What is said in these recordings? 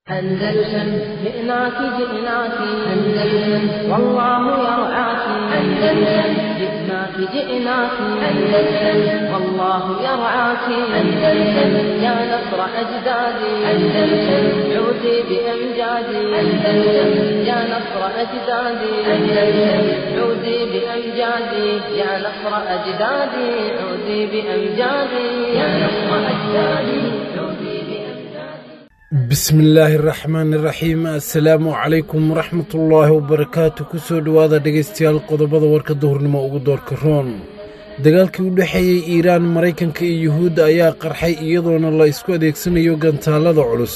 أندلسن جئناك جئناك أندلسن والله يرعاك أندلسن جئناك جئناك أندلسن والله يرعاك أندلسن يا نصر أجدادي أندلسن عودي بأمجادي أندلسن يا نصر أجدادي أندلسن عودي بأمجادي يا نصر أجدادي عودي بأمجادي يا نصر أجدادي عودي بأمجادي bismi illaahi araxmaan iraxiim assalaamu calaykum waraxmatullaahi wabarakaatu kusoo dhowaada dhegaystayaal qodobada warka duhurnimo ugu doorka roon dagaalkii u dhexeeyey iiraan maraykanka iyo yuhuudda ayaa qarxay iyadoona la isku adeegsanayo gantaallada culus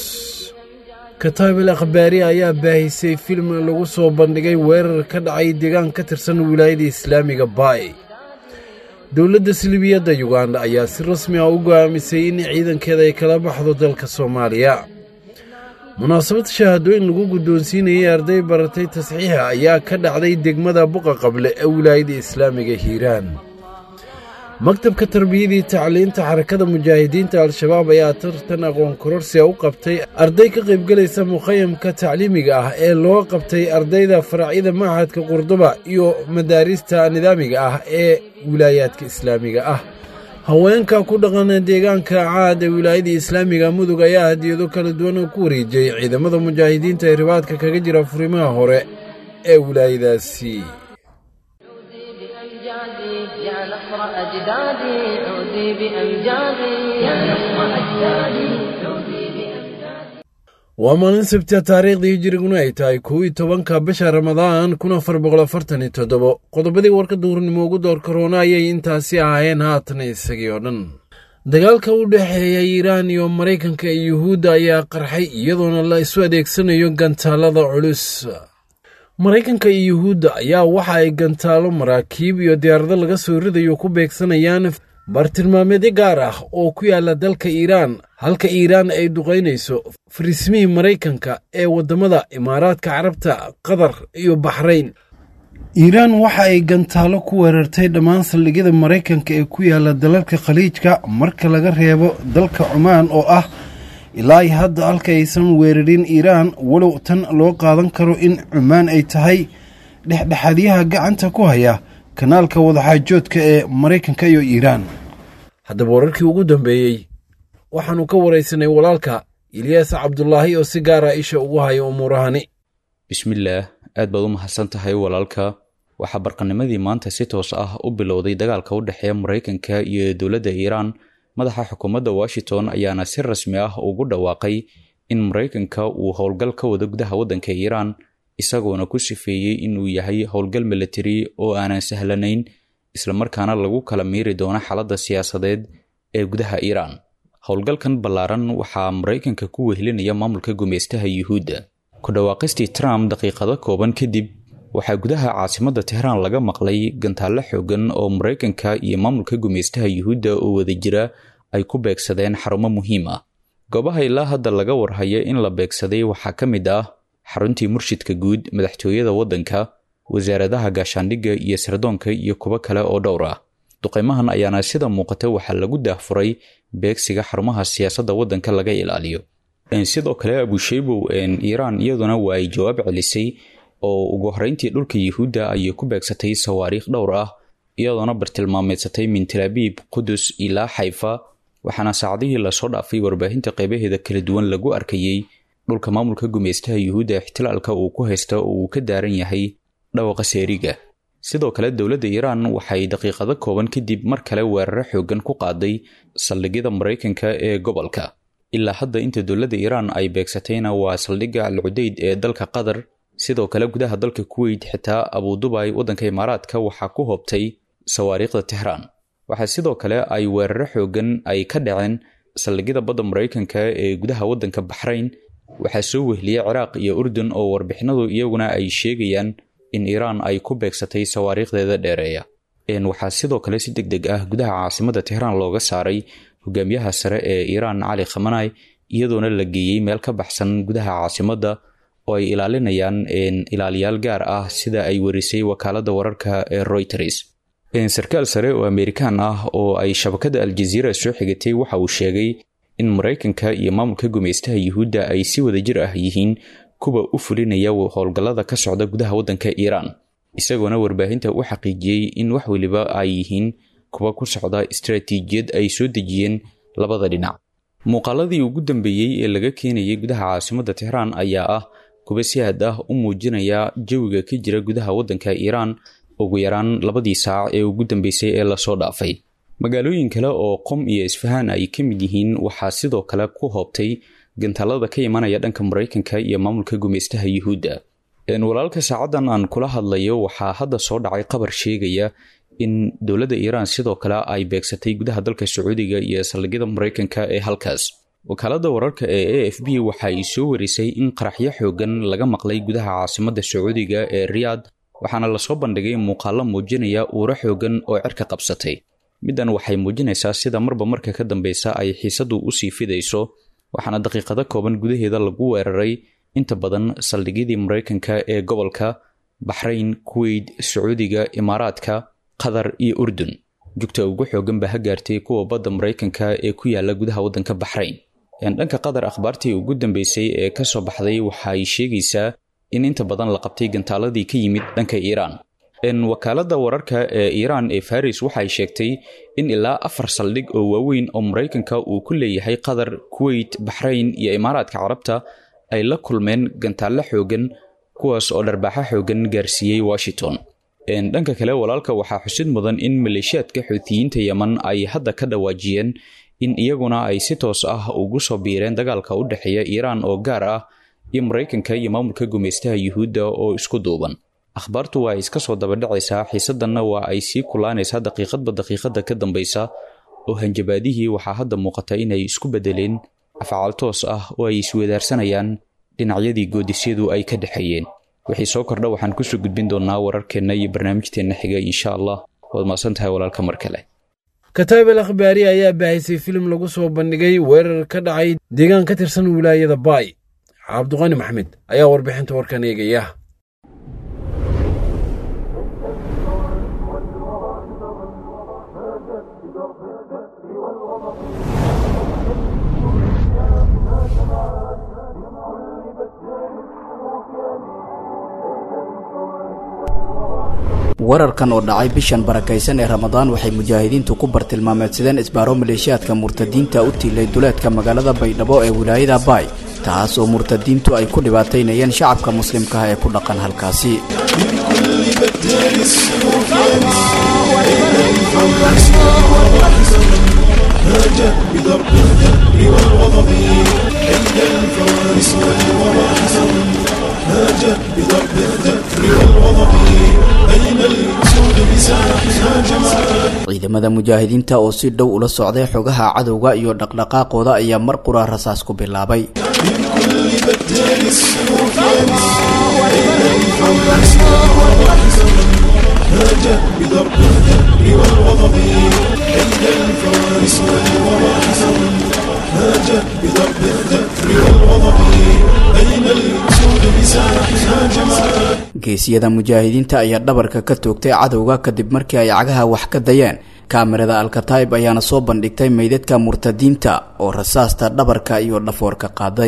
kataabel akhbaari ayaa baahisay film lagu soo bandhigay weerar ka dhacay deegaan ka tirsan wilaayada islaamiga baay dowladda silibiyadda yuganda ayaa si rasmi ah u go'aamisay in ciidankeeda ay kala baxdo dalka soomaaliya munaasabad shahaadooyin lagu guddoonsiinayay arday baratay tasxiixa ayaa ka dhacday degmada buqa qable ee wilaayada islaamiga hiiraan maktabka tarbiyadii tacliinta xarakada mujaahidiinta al-shabaab ayaa tartan aqoon kororsiga u qabtay arday ka qaybgelaysa mukhayamka tacliimiga ah ee loo qabtay ardayda faracyada machadka qurduba iyo madaarista nidaamiga ah ee wilaayaadka islaamiga ah haweenka ku dhaqan deegaanka caad ee wilaayada islaamiga mudug ayaa hadiyado kala duwan ku wareejiyey ciidamada mujaahidiinta ee ribaadka kaga jira furimaha hore ee wilaayadaasi عودي بأمجادي يا نصر أجدادي عودي بأمجادي يا نصر أجدادي عودي بأمجادي waa maalin sabtia taariikhdii hijiriguna ay tahay kow iyo tobanka bisha ramadaan kun afar boqol afartan iyo toddobo qodobadii warka duurnimo ugu door karoona ayay intaasi ahaayeen haatana isagii oo dhan dagaalka u dhexeeya iiraan iyo maraykanka iyo yuhuudda ayaa qarxay iyadoona la isu adeegsanayo gantaallada culus maraykanka iyo yuhuudda ayaa waxa ay gantaalo maraakiib iyo diyaarado laga soo ridayo ku beegsanayaan bartilmaameedyo gaar ah oo ku yaala dalka iiraan halka iiraan ay duqaynayso fariismihii maraykanka ee waddamada imaaraadka carabta qatar iyo baxrayn iiraan waxa ay gantaalo ku weerartay dhammaan saldhigyada maraykanka ee ku yaala dalalka khaliijka marka laga reebo dalka cumaan oo ah ilaa hadda halka aysan weerarin iiraan walow tan loo qaadan karo in cumaan ay tahay dhexdhexaadyaha gacanta ku haya kanaalka wadaxaajoodka ee maraykanka iyo iiraan haddaba wararkii ugu dambeeyey waxaannu ka waraysanay walaalka ilyaas cabdulaahi oo si gaara isha ugu haya umuurahani bismillaah aad baad u mahadsan tahay walaalka waxaa barqanimadii maanta si toos ah u bilowday dagaalka u dhexeeya maraykanka iyo dowladda iiraan madaxa xukuumadda washington ayaana si rasmi ah ugu dhawaaqay in maraykanka uu howlgal ka wado gudaha waddanka iiraan isagoona ku sifeeyey inuu yahay howlgal militari oo aanan sahlanayn islamarkaana lagu kala miiri doono xaaladda siyaasadeed ee gudaha iiraan howlgalkan ballaaran waxaa maraykanka ku wehelinaya maamulka gumeystaha yuhuudda ku dhawaaqistii trump daqiiqado kooban kadib waxaa gudaha caasimadda tehraan laga maqlay gantaallo xoogan oo maraykanka iyo maamulka gumeystaha yuhuudda oo wada jira ay ku beegsadeen xarumo muhiim ah goobaha ilaa hadda laga warhaya in la beegsaday waxaa ka mid ah xaruntii murshidka guud madaxtooyada waddanka wasaaradaha gaashaandhigga iyo sirdoonka iyo kuwo kale oo dhowr ah duqeymahan ayaana sida muuqata waxaa lagu daahfuray beegsiga xarumaha siyaasadda waddanka laga ilaaliyo sidoo kale abusheybow iiraan iyaduna waa ay jawaab celisay oo ugu horeyntii dhulka yuhuudda ayay ku beegsatay sawaariikh dhowr ah iyadoona bartilmaameedsatay min talaabiib qudus ilaa xayfa waxaana saacadihii lasoo dhaafay warbaahinta qeybaheeda kala duwan lagu arkayey dhulka maamulka gumeystaha yuhuudda ixtilaalka uu ku haysta oo uu ka daaran yahay dhawaqa seeriga sidoo kale dowladda iiraan waxay daqiiqado kooban kadib mar kale weeraro xoogan ku qaaday saldhigyada maraykanka ee gobolka ilaa hadda inta dowladda iiraan ay beegsatayna waa saldhigga alcudeyd ee dalka qatar sidoo kale gudaha dalka kuweyt xitaa abudubay waddanka imaaraadka waxaa ku hoobtay sawaariikhda tehraan waxaa sidoo kale ay weeraro xoogan ay ka dhaceen saldhigyada badda maraykanka ee gudaha waddanka baxrayn waxaa soo wehliyey ciraaq iyo urdun oo warbixinadu iyaguna ay sheegayaan in iiraan ay ku beegsatay sawaariikhdeeda dheereeya waxaa sidoo kale si deg deg ah gudaha caasimadda tehraan looga saaray hogaamiyaha sare ee iiraan cali khamanay iyadoona la geeyey meel ka baxsan gudaha caasimadda oo ay ilaalinayaan ilaaliyaal gaar ah sida ay warisay wakaaladda wararka ee reuters sarkaal sare oo amerikaan ah oo ay shabakadda aljaziira soo xigatay waxa uu sheegay in maraykanka iyo maamulka gumaystaha yuhuudda ay si wadajir ah yihiin kuwa u fulinaya howlgallada ka socda gudaha waddanka iiraan isagoona warbaahinta u xaqiijiyey in wax weliba ay yihiin kuwa ku socda istaraatiijiyad ay soo dejiyeen labada dhinac muuqaaladii ugu dambeeyey ee laga keenayay gudaha caasimadda tixraan ayaa ah kuwa si aad ah u muujinaya jawiga ka jira gudaha waddanka iiraan ugu yaraan labadii saac ee ugu dambeysay ee lasoo dhaafay magaalooyin kale oo qom iyo isfahaan ay ka mid yihiin waxaa sidoo kale ku hoobtay gantaalada ka imanaya dhanka maraykanka iyo maamulka gumaystaha yuhuudda walaalka saacadan aan kula hadlayo waxaa hadda soo dhacay qabar sheegaya in dowladda iiraan sidoo kale ay beegsatay gudaha dalka sacuudiga iyo saldhigyada maraykanka ee halkaas wakaalada wararka ee a f b waxa ay soo warisay in qaraxyo xoogan laga maqlay gudaha caasimadda sacuudiga ee riyaad waxaana lasoo bandhigay muuqaalo muujinaya uuro xoogan oo cirka qabsatay middan waxay muujinaysaa sida marba marka ka dambeysa ay xiisadu usii fidayso waxaana daqiiqado kooban gudaheeda lagu weeraray inta badan saldhigyadii maraykanka ee gobolka baxrayn kuweyt sacuudiga imaaraadka qatar iyo urdun jugta ugu xoogan ba ha gaartay kuwa badda maraykanka ee ku yaala gudaha waddanka baxrayn dhanka qatar akhbaartii ugu dambeysay ee kasoo baxday waxa ay sheegaysaa in inta badan la qabtay gantaaladii ka yimid dhanka iiraan wakaalada wararka ee iiraan ee faris waxay sheegtay in ilaa afar saldhig oo waaweyn oo maraykanka uu ku leeyahay qatar kuweyt baxrayn iyo imaaraadka carabta ay la kulmeen gantaallo xoogan kuwaas oo dharbaaxo xoogan gaarsiiyey washington dhanka kale walaalka waxaa xusid mudan in maleeshiyaadka xuutiyiinta yeman ay hadda ka dhawaajiyeen in iyaguna ay si toos ah ugu soo biireen dagaalka u dhexeeya iiraan oo gaar ah iyo maraykanka iyo maamulka gumaystaha yuhuudda oo isku duuban akhbaartu waa iska soo dabadhacaysaa xiisadanna waa ay sii kulaanaysaa daqiiqadba daqiiqada ka dambaysa oo hanjabaadihii waxaa hadda muuqata inay isku bedeleen afcaal toos ah oo ay iswedaarsanayaan dhinacyadii goodisyadu ay ka dhexeeyeen wixii soo kordha waxaan kusoo gudbin doonaa wararkeenna iyo barnaamijteenna xiga insha allah waad maasan tahay walaalka mar kale kataab al akhbaari ayaa baahisay filim lagu soo bandhigay weerar ka dhacay deegaan ka tirsan wilaayada baay cabduqani maxmed ayaa warbixinta warkan eegaya wararkan oo dhacay bishan barakaysan ee ramadaan waxay mujaahidiintu ku bartilmaameedsadeen isbaaro maleeshiyaadka murtadiinta u tiilay duleedka magaalada baydhabo ee wilaayada baay taas oo murtadiintu ay ku dhibaataynayeen shacabka muslimkaah ee ku dhaqan halkaasi ciidamada mujaahidiinta oo si dhow ula socday xogaha cadowga iyo dhaqdhaqaaqooda ayaa mar qura rasaas ku bilaabay geesiyada mujaahidiinta ayaa dhabarka ka toogtay cadowga kadib markii ay cagaha wax ka dayeen kaamirada alkataib ayaana soo bandhigtay meydadka murtadiinta oo rasaasta dhabarka iyo dhafoorka qaaday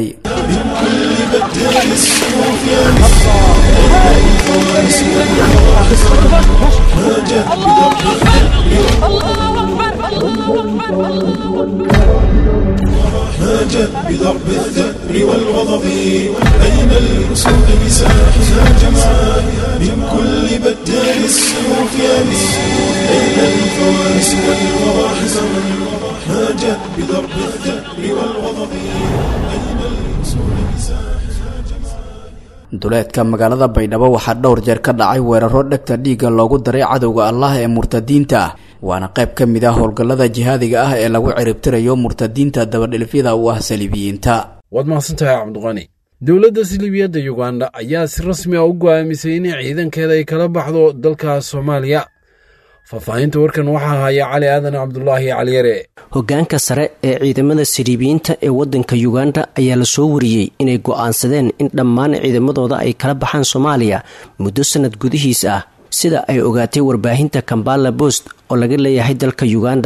هاجت بضرب الثأر والغضب أين الأسود بساحها جمعاء من كل بتان السيوف يابس أين الفوارس والمراحز هاجت بضرب الثأر والغضب أين الأسود بساحها duleedka magaalada baydhabo waxaa dhowr jeer ka dhacay weeraro dhegta dhiigga loogu daray cadowga allah ee murtadiinta ah waana qayb ka mid ah howlgallada jihaadiga ah ee lagu ciribtirayo murtadiinta dabadhilfyada u ah saliibiyiinta waad mahadsantahay cabdiqani dowladda siliibiyadda yuganda ayaa si rasmi ah u go'aamisay in ciidankeeda ay kala baxdo dalka soomaaliya faahfaahinta warkan waxaa haya cali aadan cabdulaahi caliyare hoggaanka sare ee ciidamada siriibiyiinta ee waddanka yuganda ayaa la soo wariyey inay go'aansadeen in dhammaan ciidamadooda ay kala baxaan soomaaliya muddo sannad gudihiis ah sida ay ogaatay warbaahinta kambala bost oo laga leeyahay dalka yuganda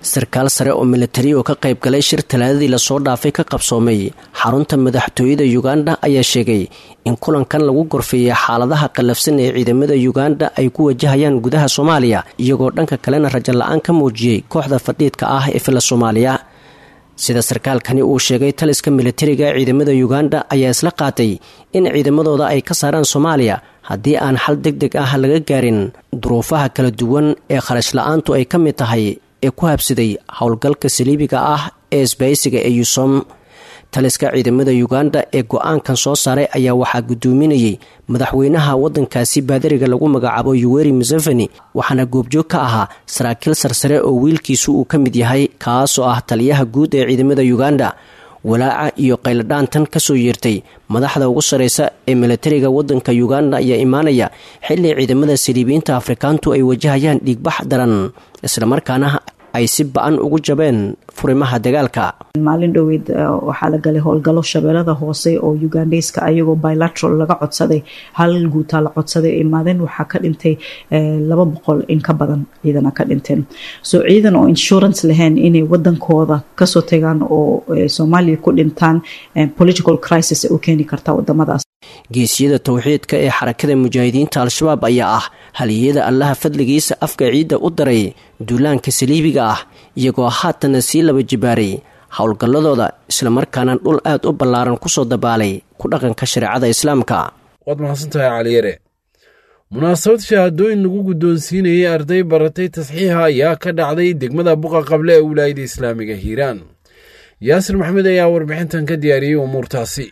sarkaal sare oo militari oo ka qayb galay shir talaadadii lasoo dhaafay ka qabsoomay xarunta madaxtooyada yuganda ayaa sheegay in kulankan lagu gorfeeyay xaaladaha qallafsan ee ciidamada yuganda ay ku wajahayaan gudaha soomaaliya iyagoo dhanka kalena rajo la-aan ka muujiyey kooxda fadhiidka ah ee fila soomaaliya sida sarkaalkani uu sheegay taliska militariga ciidamada yuganda ayaa isla qaatay in ciidamadooda ay ka saaraan soomaaliya haddii aan xal deg deg ah laga gaarin duruufaha kala duwan ee kharash la-aantu ay ka mid tahay ee ku habsaday howlgalka saliibiga ah ee isbaysiga ee yusom taliska ciidamada yuganda ee go-aankan soo saaray ayaa waxaa gudoominayay madaxweynaha wadankaasi baadariga lagu magacaabo yuweri museveni waxaana goobjoog ka ahaa saraakiil sarsare oo wiilkiisu uu ka mid yahay kaasoo ah taliyaha guud ee ciidamada yuganda walaaca iyo qayladhaantan kasoo yeertay madaxda ugu sareysa ee militariga wadanka yuganda ayaa imaanaya xilli ciidamada saliibiyiinta afrikaantu ay wajahayaan dhiigbax daran islamarkaana ay si ba-an ugu jabeen furimaha dagaalka maalin dhoweyd waxaa la galay howlgallo shabeellada hoose oo ugandeyska ayagoo bilateral laga codsaday hal guutaa la codsaday imaadeen waxaa ka dhintay laba boqol in ka badan ciidana ka dhinteen so ciidan oo insurance lahayn inay wadankooda kasoo tagaan oo soomaaliya ku dhintaan political crisis u keeni karta wadamadaas geesiyada towxiidka ee xarakada mujaahidiinta al-shabaab ayaa ah haliyada allaha fadligiisa afka ciidda u daray duulaanka saliibiga ah iyagoo haatana sii laba jibaaray howlgalladooda islamarkaana dhul aad u ballaaran kusoo dabaalay ku dhaqanka shareecada islaamka waad mahadsantahay caliyare munaasabad shahaadooyin lagu guddoonsiinayay arday baratay tasxiixa ayaa ka dhacday degmada buqa qable ee wilaayada islaamiga hiiraan yaasir maxmed ayaa warbixintan ka diyaariyey umuurtaasi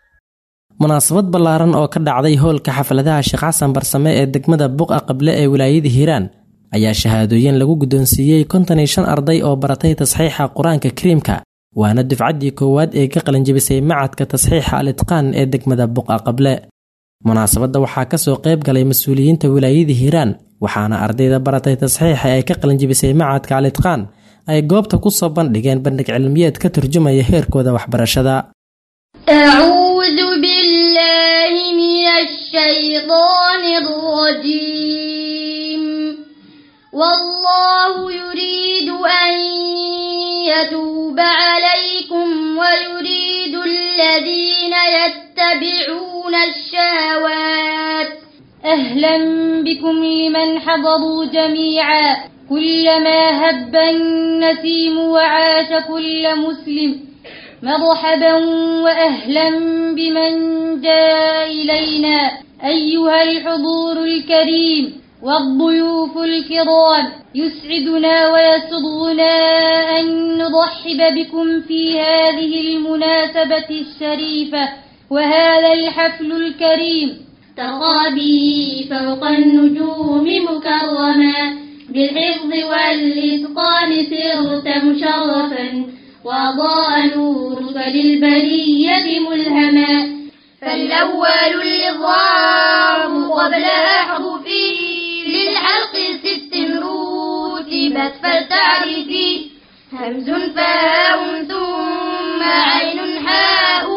munaasabad ballaaran oo ka dhacday howlka xafladaha sheekh xasan barsame ee degmada buqa qable ee wilaayada hiiraan ayaa shahaadooyin lagu guddoonsiiyey konton iyo shan arday oo baratay tasxiixa qur-aanka kariimka waana dufcaddii koowaad ee ka qalinjibisay macadka tasxiixa al itqaan ee degmada buqa qable munaasabadda waxaa kasoo qayb galay mas-uuliyiinta wilaayada hiiraan waxaana ardayda baratay tasxiixa ee ka qalinjibisay macadka al itqaan ay goobta ku soo bandhigeen bandhig cilmiyeed ka turjumaya heerkooda waxbarashada أعوذ بالله من الشيطان الرجيم والله يريد أن يتوب عليكم ويريد الذين يتبعون الشهوات أهلا بكم لمن حضروا جميعا كلما هب النسيم وعاش كل مسلم مرحبا وأهلا بمن جاء إلينا أيها الحضور الكريم والضيوف الكرام يسعدنا ويسرنا أن نرحب بكم في هذه المناسبة الشريفة وهذا الحفل الكريم ترى به فوق النجوم مكرما بالحفظ والإتقان صرت مشرفا وأضاء نورك للبرية ملهما فالأول الإضرام قبل أحرفه للحلق ست رتبت فلتعرفي همز فاء ثم عين حاء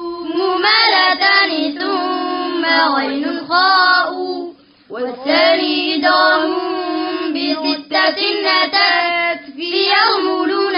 ممالتان ثم غين خاء والثاني إدغام بستة أتت في يرملون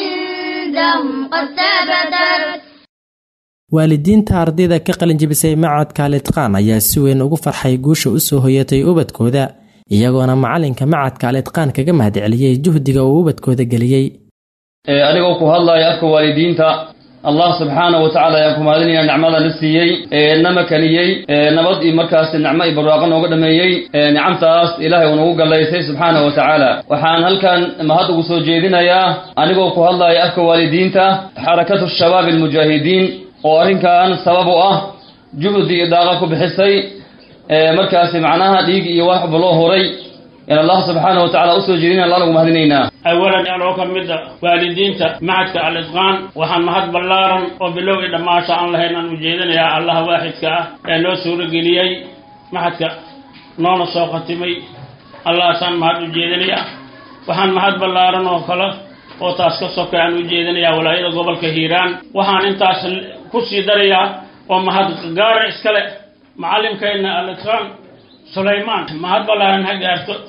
عندهم قد ثبتت waalidiinta ardayda ka qalinjibisay macadka alitqaan ayaa si weyn ugu farxay guusha usoo hoyatay ubadkooda iyagoona macalinka macadka alitqaan kaga mahadceliyey juhdiga uu ubadkooda geliyey anigoo ku hadlaya afka waalidiinta allah subxaana wa tacala ayaan ku mahadinaya nicmada na siiyey na makaniyey nabad iyo markaas nicmo iyo barwaaqo nooga dhameeyey nicamtaas ilaahay uu nagu gallaysay subxaana wa tacaala waxaan halkan mahad ugu soo jeedinayaa anigoo ku hadlaya afka waalidiinta xarakatu shabaab almujaahidiin oo arrinkan sabab u ah juhdi iyo daaqa ku bixisay markaasi macnaha dhiig iyo waxba loo horay in allah subxaana wa tacala usoo jeedina alla nagu mahadinaynaa awalan anoo ka mid a waalidiinta macadka al-itqaan waxaan mahad ballaaran oo bilow i dhammaasha aan lahayn aan ujeedinayaa allaha waaxidka ah ee noo suurageliyey maxadka noona soo khatimay allahaasaan mahad u jeedinayaa waxaan mahad ballaaran oo kale oo taas ka soka aan u jeedinayaa walaayada gobolka hiiraan waxaan intaas ku sii darayaa oo mahad gaara iskale macallimkeenna al-itqaan sulaymaan mahad ballaaran ha gaarto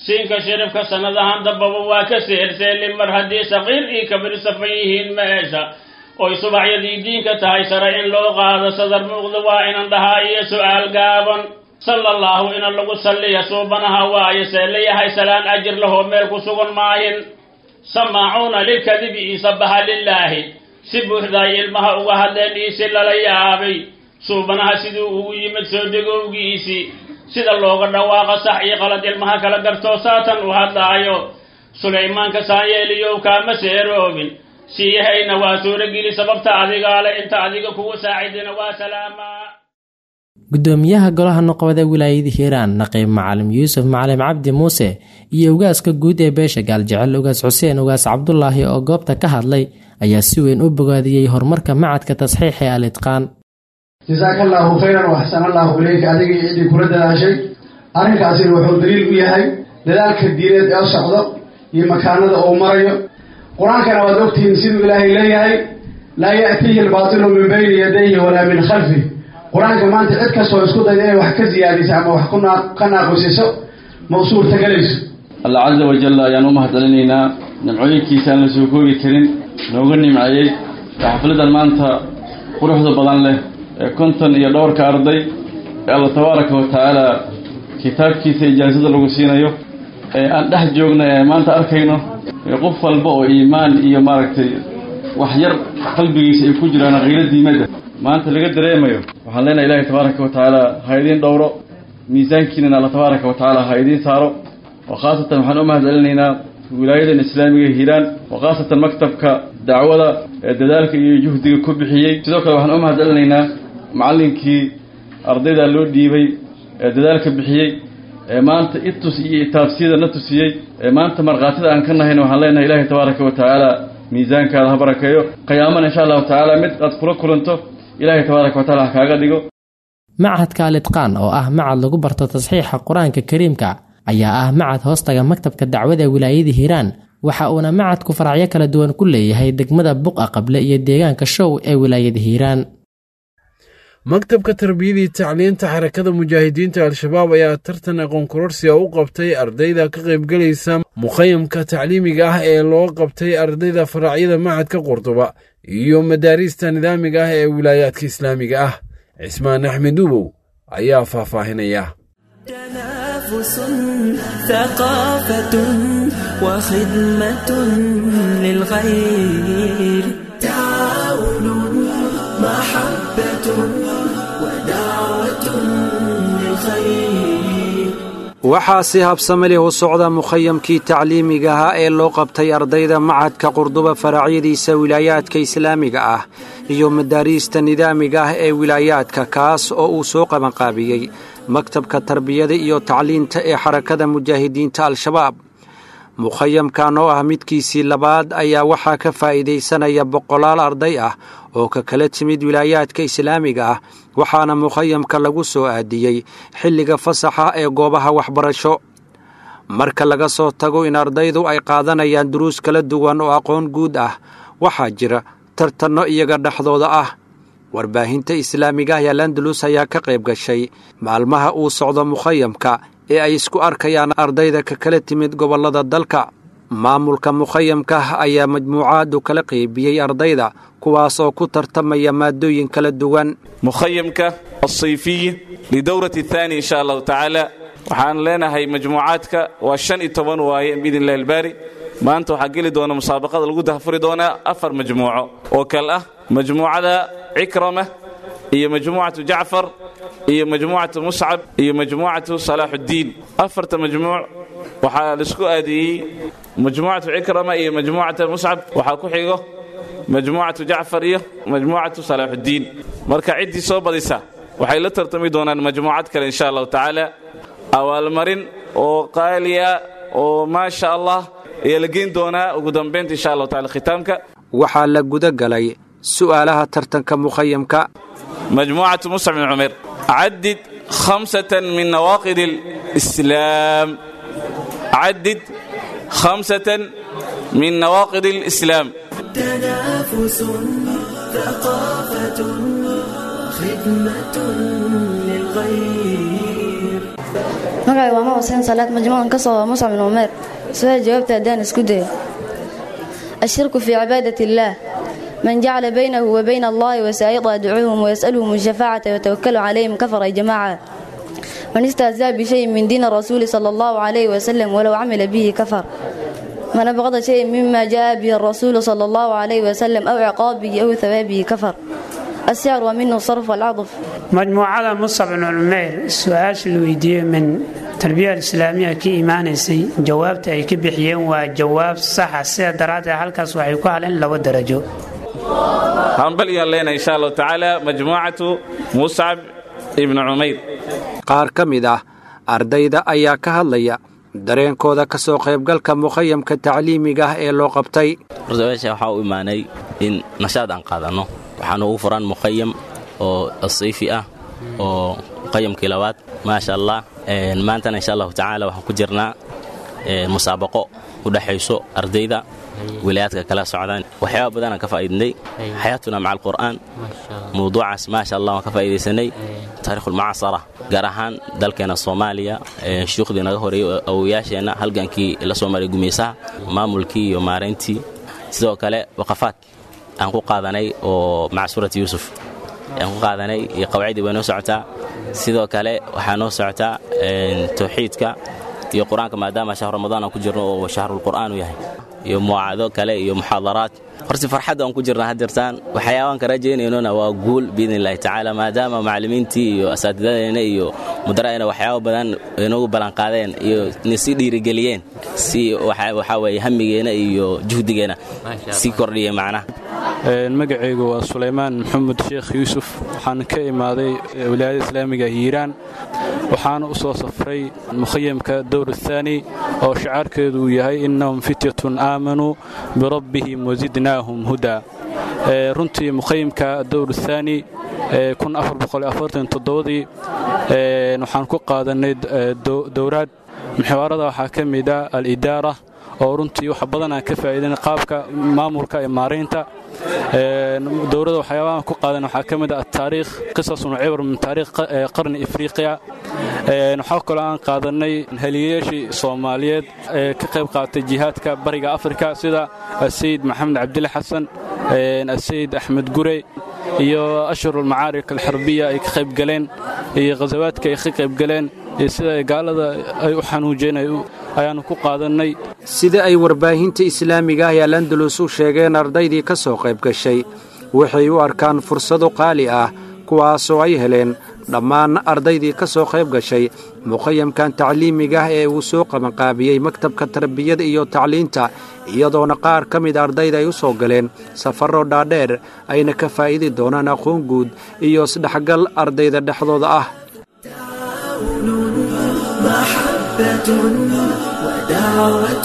siinka shirifka sannadahan dambaba waa ka seelseelin mar haddii saqiir iyo kabir safan yihiin meesha oy subaxyadii diinka tahay sare in loo qaado sadar muuqda waa inan dhahaa iyo su'aal gaaban sala allahu ina lagu salliya suubanaha waayo see layahay salaan ajir lahoo meel ku sugan maahin samaacuuna lilkadibi iyo sabaxa lilaahi si buuxdaay ilmaha uga hadleen iyo si lala yaabay suubanaha siduu ugu yimid soo degowgiisii sida looga dhawaaqa sax iyo qalad ilmaha kala gartoo saatan u hadlaayo sulaymaanka saanyeeliyow kaama seeroobin siiyahayna waa suurogeli sababta adigaale inta adiga kugu saacidina waa salaamaa gudoomiyaha golaha noqobada wilaayada hiiraan naqiib macalim yuusuf macalim cabdi muuse iyo ugaaska guud ee beesha gaaljecel ugaas xuseen ugaas cabdulaahi oo goobta ka hadlay ayaa si weyn u bogaadiyey horumarka macadka tasxiix ee al itqaan jasaaka allaahu khayran waxsan allaahu ileyka adigii ciddii kula dadaashay arrinkaasina wuxuu daliil u yahay dadaalka diineed ee socdo iyo makaanada uu marayo qur-aankana waad ogtihiin siduu ilaahay leeyahay laa ya'tiihi albaatilu min bayni yadayhi walaa min khalfih qur-aanka maanta cid kastoo isku dayda inay wax ka siyaadiso ama wax ka naaqusiso ma u suurtagelayso allah casa wajal ayaan u mahadcelinaynaa nimcooyinkiisa aan la soo koobi karin nooga nimceeyey ee xafladan maanta quruxda badan leh ee konton iyo dhowrka arday ee alla tabaaraka wa tacaala kitaabkiisa ijaasada lagu siinayo ee aan dhex joogna ee maanta arkayno ee qof walba oo iimaan iyo maaragtay wax yar qalbigiisa ay ku jiraan qiilo diimadda maanta laga dareemayo waxaan leenahay ilaahay tabaaraka wa tacaala ha idiin dhowro miisaankiinana alla tabaaraka wa tacaala ha idiin saaro oo khaasatan waxaan u mahad celinaynaa wilaayadan islaamiga hiiraan oo khaasatan maktabka dacwada ee dadaalka iyo juhdiga ku bixiyey sidoo kale waxaan u mahad celinaynaa macallinkii ardayda loo dhiibay ee dadaalka bixiyey ee maanta itus iyo itaabsiyada na tusiyey ee maanta markhaatida aan ka nahayna waxaan leenahay ilaahay tabaaraka wa tacaala miisaankaada ha barakeeyo qiyaamana insha allahu tacaala mid aad kula kulanto ilaahay tabaaraka wa taala ha kaaga dhigo machadka alitqaan oo ah macad lagu barto tasxiixa qur-aanka kariimka ayaa ah macad hoostaga maktabka dacwada wilaayada hiiraan waxa uuna macadku faracyo kala duwan ku leeyahay degmada buqa qable iyo deegaanka show ee wilaayada hiiraan maktabka tarbiyadii tacliinta xarakada mujaahidiinta al-shabaab ayaa tartan aqoon kororsiga u qabtay ardayda ka qaybgelaysa mukhayamka tacliimiga ah ee loo qabtay ardayda faracyada macadka qurduba iyo madaariista nidaamiga ah ee wilaayaadka islaamiga ah cismaan axmed ubow ayaa faahfaahinaya تنافس ثقافة وخدمة للغير تعاون محبة ودعوة للخير waxaa si habsame leh u socda mukhayamkii tacliimiga ahaa ee loo qabtay ardayda macadka qurduba faracyadiisa wilaayaadka islaamiga ah iyo madaariista nidaamiga ah ee wilaayaadka kaas oo uu soo qabanqaabiyey maktabka tarbiyada iyo tacliinta ee xarakada mujaahidiinta al-shabaab mukhayamkan oo ah midkiisii labaad ayaa waxaa ka faa'iidaysanaya boqolaal arday ah oo ka kala timid wilaayaadka islaamiga ah waxaana mukhayamka lagu soo aadiyey xilliga fasaxa ee goobaha waxbarasho marka laga soo tago in ardaydu ay qaadanayaan duruus kala duwan oo aqoon guud ah waxaa jira tartanno iyaga dhexdooda ah warbaahinta islaamiga ah ee landalus ayaa ka qayb gashay maalmaha uu socdo mukhayamka ee ay isku arkayaan ardayda ka kala timid gobollada dalka maamulka mukhayamka ayaa majmuucaadu kala qaybiyey ardayda kuwaas oo ku tartamaya maadooyin kala duwan mukhayamka asayfiyi lidowrati athaani insha allahu tacaala waxaan leenahay majmuucaadka waa shan iyo toban waaye biidn illahi albaari maanta waxaa geli doona musaabaqada lagu dahfuri doonaa afar majmuuco oo kale ah majmuucada cikrama iyo majmuucatu jacfar iyo majmuucatu muscab iyo majmuucatu salaaxuddiin afarta majmuuc waxaa laisku aadiyey majmuucatu cikrama iyo majmuucata muscab waxaa ku xigo majmuucatu jacfar iyo majmuucatu salaaxuddiin marka ciddii soo badisa waxay la tartami doonaan majmuucad kale insha allahu tacaala abaalmarin oo qaaliya oo maasha allah ayaa la geyn doonaa ugu dambaynta insha allahu tacala khitaamka waxaa la guda galay su'aalaha tartanka mukhayamka majmuucatu muscab bin cumer cadid khamsatan min nawaaqid alislaam cadid khamsatan min nawaaqid alislaam تنافس ثقافة وخدمة للغير magacay waa ma xuseen salaad majmuucan ka soo muscab bin umeer su-aal jawaabta haddaan isku dayo ashirku fii cibaadat illaah man jacala baynahu wa bayna allahi wasaa'ida yadcuuhum wayas'aluhum الشفاعة ويتوكل عليهم كفر جماعة من استهزأ بشيء من دين الرسول صلى الله عليه وسلم ولو عمل به كفر من أبغض شيء مما جاء به الرسول صلى الله عليه وسلم أو عقابه أو ثوابه كفر السعر ومنه الصرف والعطف majmuucada musab bin culmeyr su-aasha la weydiiyey min tarbiyada islaamiya ka imaanaysay jawaabta ay ka bixiyeen waa jawaab saxa sida daraaddeed halkaas waxay ku haleen laba darajo hambal iyaan leenahay insha allahu tacaala majmuucatu muscab ibnu cumayr qaar ka mid ah ardayda ayaa ka hadlaya dareenkooda ka soo qaybgalka mukhayamka tacliimiga ah ee loo qabtay horta meesha waxaa u imaanay in nashaad aan qaadanno waxaana ugu furan mukhayam oo asiifi ah oo mukhayamkii labaad maasha allah maantana insha allahu tacaala waxaan ku jirnaa musaabaqo u dhexayso ardayda wilayaadka kala socdaan waxyaaba badanaan ka faa'iidnay xayaatuna maca alqur'aan mawduucaas maasha allah waan ka faa'iidaysanay taarikhulmucaasara gaar ahaan dalkeena soomaaliya shuyuukhdii naga horeeyey awowayaasheenna halgankii la soo maray gumaysaha maamulkii iyo maarayntii sidoo kale waqafaad aan ku qaadanay oo maca suurati yuusuf aan ku qaadanay iyo qawaacidii way noo socotaa sidoo kale waxaa noo socotaa tawxiidka iyo qur-aanka maadaama shahru ramadaan aan ku jirno oo shahrulqur'aan u yahay iyo muwaacado kale iyo muxaadaraad horti farxadda aan ku jirna hadeertaan waxyaabaan ka rajaynaynona waa guul biidn illahi tacaala maadaama macallimiintii iyo asaatidadeena iyo mudara'eena waxyaaba badan inagu ballanqaadeen iyo nasi dhiirigeliyeen si waxaa weeye hamigeena iyo juhdigeena sii kordhiya macnaha magacaygu waa sulaymaan maxamed sheekh yuusuf waxaan ka imaaday wilaayada islaamiga hiiraan waxaana u soo safray mukhayamka dowr athaani oo shacaarkeedu uu yahay innahum fityatun aamanuu birabbihim wasidnaahum hudaa runtii mukhayamka dowr athaani dii waxaan ku qaadanay dowraad muxawaarada waxaa ka mid ah alidaara oo runtii wax badan aan ka faa'iidan qaabka maamulka ee maaraynta dowladda waxyaabahan ku qaadan waxaa ka mid ah ataariikh qisasun cibr min taariikh qarni ifriiqiya waxaa kaloo aan qaadanay heliyayaashii soomaaliyeed ee ka qayb qaatay jihaadka bariga afrika sida asayid maxamed cabdile xasan asayid axmed gurey iyo ashhurulmacaarik alxarbiya ay ka qayb galeen iyo khasawaadka ay ka qayb galeen iyo sida gaalada ay u xanuujeen ayaannu ku qaadannay sida ay warbaahinta islaamiga ah ee alandalus u sheegeen ardaydii ka soo qayb gashay waxay u arkaan fursado qaali ah kuwaasoo ay heleen dhammaan ardaydii ka soo qayb gashay mukhayamkan tacliimiga ah ee uu soo qabanqaabiyey maktabka tarbiyada iyo tacliinta iyadoona qaar ka mid ardayda ay u soo galeen safarro dhaadheer ayna ka faa'idi doonaan aqoon guud iyo isdhexgal ardayda dhexdooda ah محبة ودعوة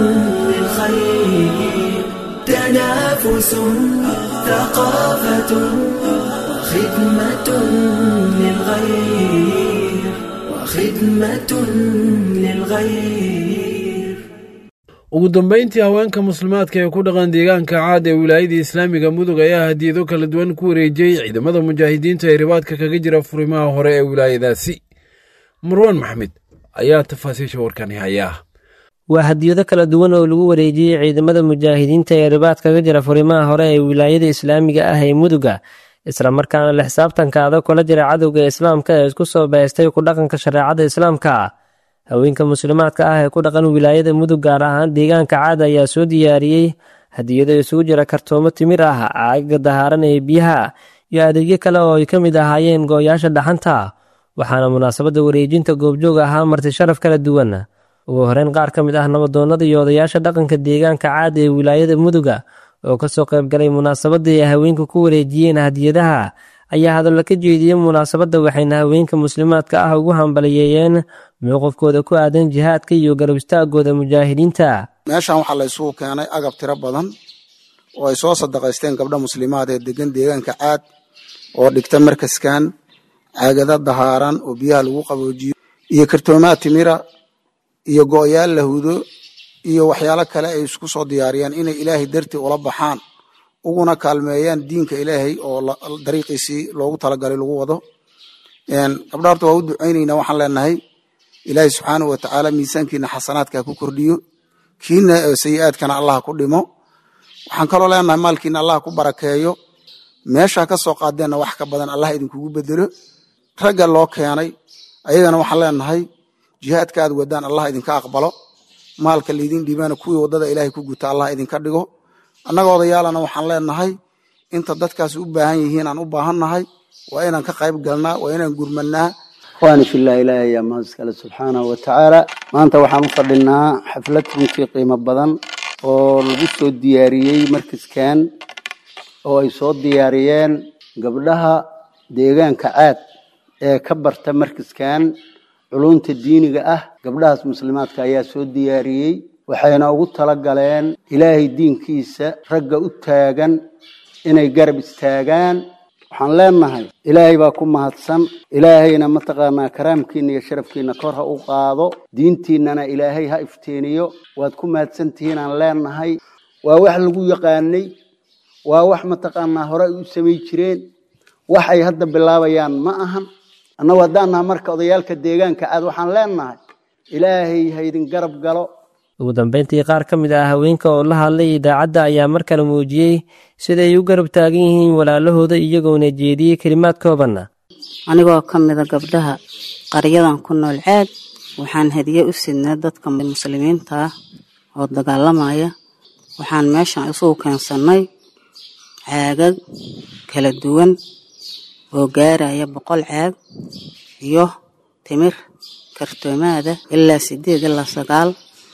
للخير تنافس ثقافة وخدمة للغير وخدمة للغير ugu dambayntii haweenka muslimaadka ee ku dhaqan deegaanka caad ee wilaayadii islaamiga mudug ayaa hadiyado kala duwan ku wareejiyey ciidamada mujaahidiinta ee ribaadka kaga jira furimaha hore ee wilaayadaasi marwaan maxmed ayaa tafaasiisha warkani hayaa waa hadiyado kala duwan oo lagu wareejiyey ciidamada mujaahidiinta ee ribaad kaga jira furimaha hore ee wilaayada islaamiga ah ee muduga islamarkaana la xisaabtanka adag kula jira cadowga islaamka ee isku soo baystay ku dhaqanka shareecada islaamka haweenka muslimaadka ah ee ku dhaqan wilaayada mudug gaar ahaan deegaanka caada ayaa soo diyaariyey hadiyado isugu jira kartoomo timir ah caaga dahaaran ee biyaha iyo adeegyo kale oo ay ka mid ahaayeen gooyaasha dhaxanta waxaana munaasabadda wareejinta goobjoog ahaa marti sharaf kala duwan ugu horeyn qaar ka mid ah nabadoonnada iyo odayaasha dhaqanka deegaanka caada ee wilaayada muduga oo kasoo qaybgalay munaasabadda ay haweenka ku wareejiyeen hadiyadaha ayaa hadallo ka jeediyey munaasabadda waxayna haweenka muslimaadka ah ugu hambaliyeeyeen mowqifkooda ku aadan jihaadka iyo garab istaagooda mujaahidiinta meeshan waxaa la isugu keenay agab tiro badan oo ay soo sadaqaysteen gabdha muslimaad ee degan deegaanka caad oo dhigta markaskan caagada dahaaran oo biyaha lagu qaboojiyo iyo kartoomaad timira iyo go'yaal la hudo iyo waxyaalo kale ay isku soo diyaariyaan inay ilaahay dartii ula baxaan uguna kaalmeeyaan diinka ilaahay oo dariiqiisii loogu talagalay lagu wado gabdha horta waa u ducaynaynaa waxaan leenahay ilaahay subxaanahu wa tacaala miisaankiina xasanaadka ku kordhiyo kiina sayi-aadkana allah ku dhimo waxaan kaloo leenahay maalkiina allah ku barakeeyo meeshaa ka soo qaadeenna wax ka badan allah idinkugu bedelo ragga loo keenay ayagana waxaan leenahay jihaadka aad wadaan allah idinka aqbalo maalka laydin dhiibana kuwii waddada ilaahay ku guta allah idinka dhigo annaga odayaalana waxaan leenahay inta dadkaas u baahan yihiin aan u baahannahay waa inaan ka qayb galnaa waa inaan gurmanaa ikhwaani fillah ilaahay ayaa mahad iskale subxaanahu wa tacaala maanta waxaan u fadhinaa xaflad runtii qiimo badan oo lagu soo diyaariyey markaskan oo ay soo diyaariyeen gabdhaha deegaanka caad ee ka barta markaskan culunta diiniga ah gabdhahaas muslimaadka ayaa soo diyaariyey waxayna ugu tala galeen ilaahay diinkiisa ragga u taagan inay garab istaagaan waxaan leenahay ilaahay baa ku mahadsan ilaahayna mataqaanaa karaamkiina iyo sharafkiina kor ha u qaado diintiinana ilaahay ha iftiiniyo waad ku mahadsan tihiin aan leenahay waa wax lagu yaqaanay waa wax mataqaanaa hore ay u samay jireen wax ay hadda bilaabayaan ma ahan annagu haddaan naha marka odayaalka deegaanka aad waxaan leenahay ilaahay ha idin garab galo ugu dambeyntii qaar ka mid ah haweenka oo la hadlay idaacadda ayaa mar kale muujiyey sida ay u garab taagan yihiin walaalahooda iyagoona jeediyey kelimaad koobanna anigoo ka mida gabdhaha qaryadan ku nool caad waxaan hadiye u sidnaa dadka muslimiinta ah oo dagaalamaya waxaan meeshan isugu keensannay caagag kala duwan oo gaaraya boqol caag iyo timir kartoomaada ilaa sideed ilaa sagaal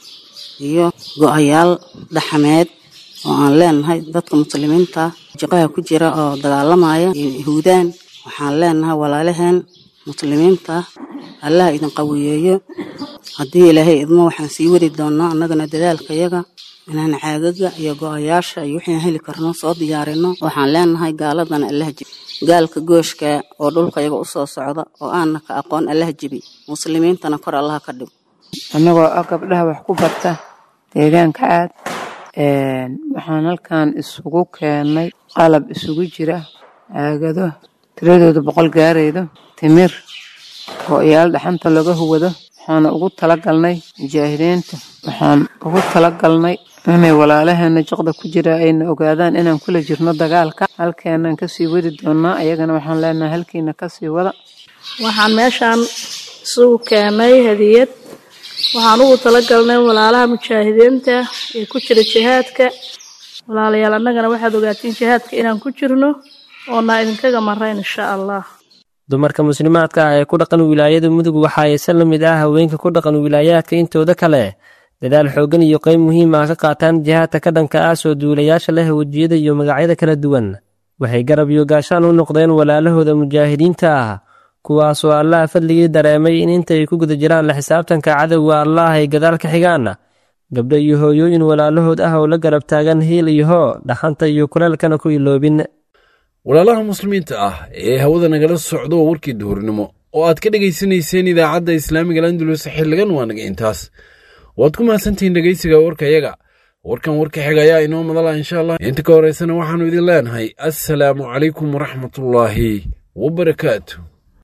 iyo go-ayaal dhaxameed oo aan leenahay dadka muslimiinta jiqaha ku jira oo dagaalamaya yahuudaan waxaan leenahay walaalaheen muslimiinta allah idin qawiyeeyo haddii ilaahay idmo waxaan sii wadi doonaa annagana dadaalkayaga inaan caagaga iyo go-ayaasha iyo wixii heli karno soo diyaarino waxaan leenahay gaaladana allah jibi gaalka gooshka oo dhulkayaga usoo socda oo aana ka aqoon allah jibi muslimiintana kor allaha ka dhigo annagoo ah gabdhaha wax ku barta deegaanka caad waxaan halkan isugu keennay qalab isugu jira caagado tiradooda boqol gaaraydo timir go-yaal dhaxanta laga huwado waxaana ugu talagalnay mujaahidiinta waxaan ugu talagalnay inay walaalaheena jiqda ku jira ayna ogaadaan inaan kula jirno dagaalka halkeenaan kasii wadi doonaa ayagana waxaan leenahay halkiina kasii wada waxaan meeshaan isugu keenay hadiyad waxaan ugu talagalnay walaalaha mujaahidiinta ee ku jira jihaadka walaalayaal annagana waxaad ogaatiin jihaadka inaan ku jirno oona idinkaga marayn insha allah dumarka muslimaadka ah ee ku dhaqan wilaayada mudug waxa ayse la mid ah haweenka ku dhaqan wilaayaadka intooda kale dadaal xooggan iyo qayb muhiim ah ka qaataan jihaadka ka dhanka ah soo duulayaasha leh wejiyada iyo magacyada kala duwan waxay garab iyo gaashaan u noqdeen walaalahooda mujaahidiinta ah kuwaasoo allaha fadligii dareemay in intay ku guda jiraan la xisaabtanka cadowga allah ay gadaal ka xigaan gabdho iyo hooyooyin walaalahood ah oo la garab taagan hiil iyo hoo dhaxanta iyo kuleelkana ku iloobin walaalaha muslimiinta ah ee hawada nagala socdo waa warkii duhurnimo oo aad ka dhegaysanayseen idaacadda islaamiga landulus xilligan waa naga intaas waad ku mahadsantihiin dhegaysiga warkayaga warkan warka xiga ayaa inoo madala insha allah inta ka horeysana waxaannu idin leenahay assalaamu calaykum waraxmatullaahi wabarakaatu